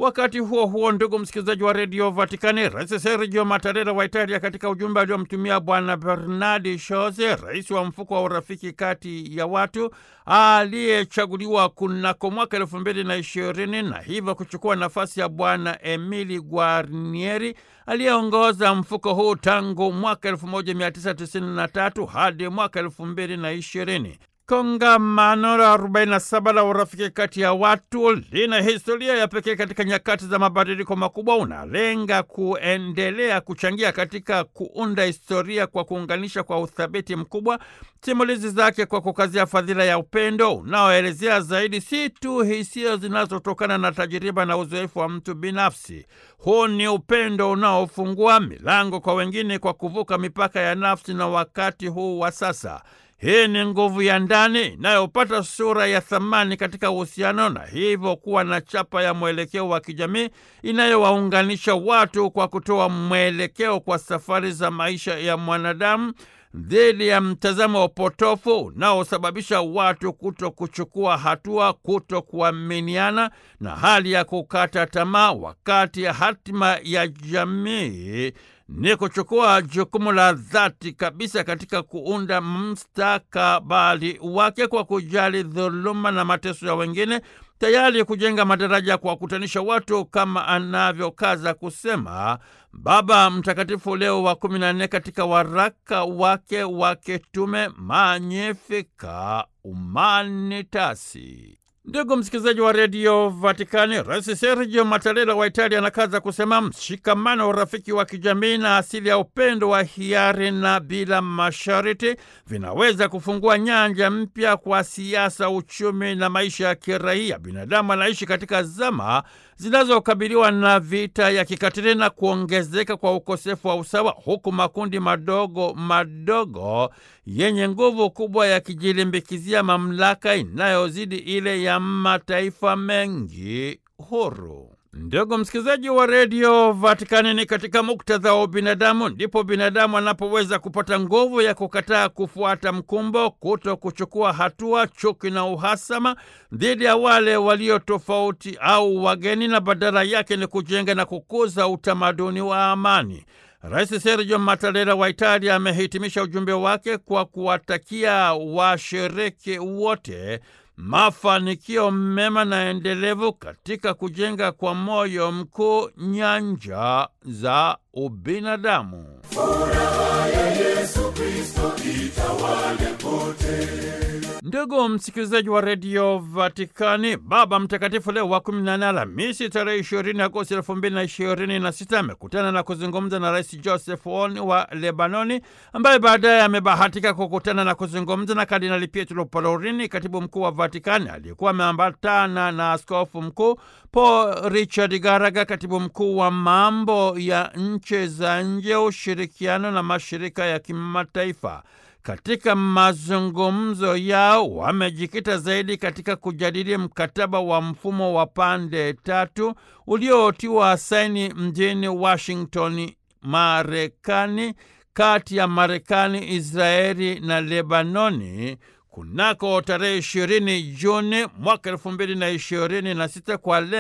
Wakati huo huo, ndugu msikilizaji wa redio Vatikani, Rais Sergio Mattarella wa Italia, katika ujumbe aliomtumia Bwana Bernardi Shoze, rais wa mfuko wa urafiki kati ya watu aliyechaguliwa kunako mwaka elfu mbili na ishirini na hivyo kuchukua nafasi ya Bwana Emili Guarnieri aliyeongoza mfuko huu tangu mwaka 1993 hadi mwaka elfu mbili na ishirini. Kongamano la 47 la urafiki kati ya watu lina historia ya pekee katika nyakati za mabadiliko makubwa. Unalenga kuendelea kuchangia katika kuunda historia kwa kuunganisha kwa uthabiti mkubwa simulizi zake kwa kukazia fadhila ya upendo unaoelezea zaidi si tu hisia zinazotokana na tajiriba na uzoefu wa mtu binafsi. Huu ni upendo unaofungua milango kwa wengine kwa kuvuka mipaka ya nafsi na wakati huu wa sasa. Hii ni nguvu ya ndani inayopata sura ya thamani katika uhusiano na hivyo kuwa na chapa ya mwelekeo wa kijamii inayowaunganisha watu kwa kutoa mwelekeo kwa safari za maisha ya mwanadamu dhidi ya mtazamo wa potofu unaosababisha watu kuto kuchukua hatua, kuto kuaminiana na hali ya kukata tamaa, wakati ya hatima ya jamii ni kuchukua jukumu la dhati kabisa katika kuunda mustakabali wake kwa kujali dhuluma na mateso ya wengine, tayari kujenga madaraja ya kuwakutanisha watu kama anavyokaza kusema Baba Mtakatifu Leo wa kumi na nne katika waraka wake wa kitume Magnificat Humanitatis. Ndugu msikilizaji wa redio Vatikani, Rais Sergio Mattarella wa Italia anakaza kusema mshikamano wa urafiki wa kijamii na asili ya upendo wa hiari na bila masharti vinaweza kufungua nyanja mpya kwa siasa, uchumi na maisha ya kiraia. Binadamu anaishi katika zama zinazokabiliwa na vita ya kikatili na kuongezeka kwa ukosefu wa usawa, huku makundi madogo madogo yenye nguvu kubwa yakijilimbikizia mamlaka inayozidi ile ya mataifa mengi huru. Ndugu msikilizaji wa redio Vatikani, ni katika muktadha wa ubinadamu ndipo binadamu anapoweza kupata nguvu ya kukataa kufuata mkumbo, kuto kuchukua hatua, chuki na uhasama dhidi ya wale walio tofauti au wageni, na badala yake ni kujenga na kukuza utamaduni wa amani. Rais Sergio Mattarella wa Italia amehitimisha ujumbe wake kwa kuwatakia washiriki wote mafanikio mema na endelevu katika kujenga kwa moyo mkuu nyanja za ubinadamu. Furaha ya Yesu Kristo itawale pote. Ndugu msikilizaji wa redio Vatikani, Baba Mtakatifu Leo wa kumi na nne Alhamisi tarehe ishirini Agosti elfu mbili na ishirini na sita amekutana na kuzungumza na Rais Joseph Aoun wa Lebanoni, ambaye baadaye amebahatika kukutana na kuzungumza na Kardinali Pietro Parolin, katibu mkuu wa Vatikani, aliyekuwa ameambatana na askofu mkuu Paul Richard Garaga, katibu mkuu wa mambo ya nchi za nje, ushirikiano na mashirika ya kimataifa. Katika mazungumzo yao wamejikita zaidi katika kujadili mkataba wa mfumo wa pande tatu uliotiwa saini mjini Washington, Marekani, kati ya Marekani, Israeli na Lebanoni kunako tarehe ishirini Juni mwaka elfu mbili na ishirini na sita kwa